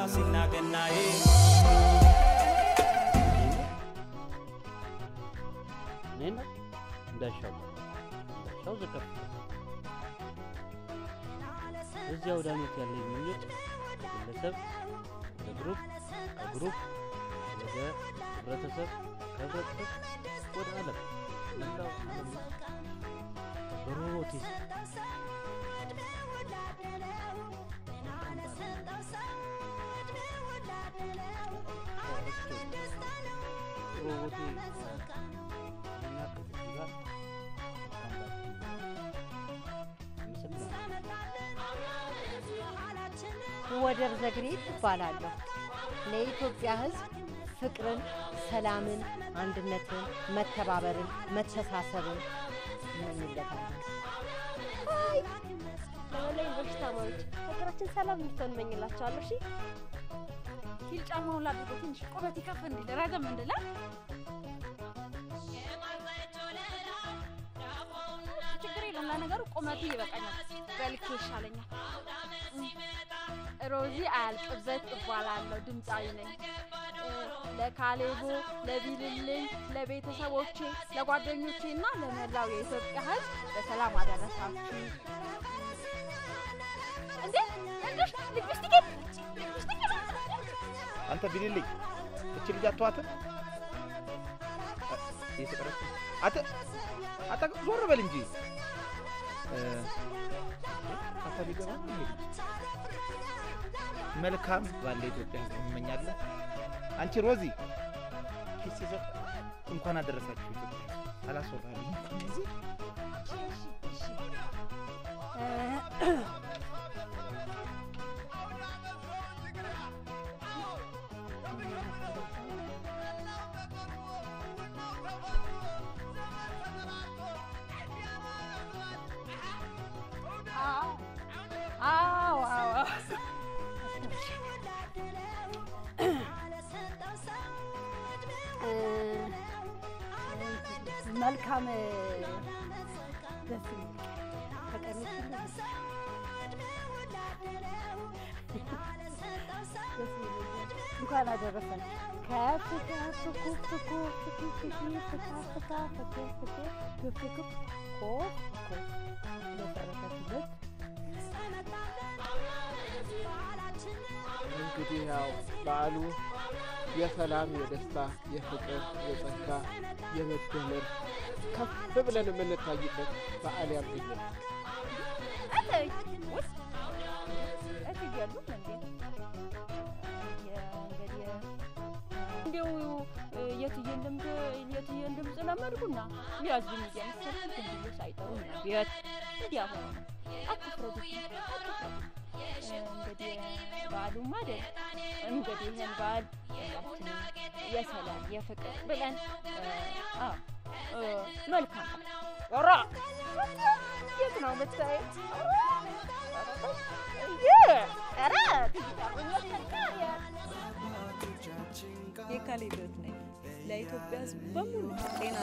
ፋሲልና ገናዬ እኔና እንዳሻው እንዳሻው ዘከፍ እዚህ አውደ ዓመት ያለኝ ምኞት ከግለሰብ ወደ ግሩፕ ከግሩፕ ወደ ህብረተሰብ ከህብረተሰብ ወደ ዓለም መላው ዓለም በሮቦቲክስ ሮቦቴ እና ከዚህ ጋር ወደር ዘግሬት እባላለሁ። ለኢትዮጵያ ሕዝብ ፍቅርን፣ ሰላምን፣ አንድነትን፣ መተባበርን፣ መተሳሰብን እመኝለታለሁ። ሀይ ለመላ ዩኒቨርሲቲ ተማሪዎች ሀገራችን ሰላም እንድትሆን እመኝላቸዋለሁ። እሺ ሂል ጫማውን ላድርጎ ትንሽ ቁመት ከፍ እንዲል ረዘም እንድላ ችግር የለም። ለነገሩ ቁመቱ ይበቃኛል፣ በልኬ ይሻለኛል። ሮዚ አያልቅበት እባላለሁ፣ ድምፃዊ ነኝ። እ፣ ለካሌቦ፣ ለቢልልኝ፣ ለቤተሰቦቼ፣ ለጓደኞቼ እና ለመላው የኢትዮጵያ ሕዝብ በሰላም አደረሳችሁ። እንዴ እንዴሽ ልግስቲኬ አንተ ቢልልኝ እቺ ልጅ አትዋትም እየተቀረጽ አንተ አንተ ዞር በል እንጂ እ፣ አታ ቢገባ ይሄ ልጅ መልካም ባለ ኢትዮጵያ ህዝብ እመኛለሁ። አንቺ ሮዚ ኪስ ይዘህ እንኳን አደረሳችሁ ኢትዮጵያ አላስወራልኝ እዚህ አዎ አዎ መልካም ደስ የሚል ከቀኖች ሁሉ ደስ ይለኛል። እንኳን አደረሰን። ከፍ ከፍ ኩፍ ኩፍ ኩፍ ኩፍ ፍካ ፍካ ፍክ ፍክ ክፍ ክፍ ኮፍ ኮፍ ለበረከትነት እንግዲህ ያው በዓሉ የሰላም፣ የደስታ፣ የፍቅር፣ የጸጋ፣ የመደመር ከፍ ብለን የምንታይበት በዓል ያድርግልን። እትይ ውይ እትይ የሉም እንዴ? እንግዲህ እንዲው የትዬን ድምፅ የትዬን ድምፅ ለመድኩና ያዝኝ እየመሰለኝ ዝም ብዬ ሳይጠሩኝ ነው ቤት እንዲያ ሆነ ነው። አትፍረዱብኝ፣ አትፍረዱ። እንግዲህ በዓሉም አይደል እንግዲህ ይህን በዓል ሁላችንም የሰላም የፍቅር ብለን አ እ፣ መልካም ኧረ የት ነው የምታየው? ኧረ የካሌ ሕይወት ነኝ። ለኢትዮጵያ ሕዝብ በሙሉ ጤና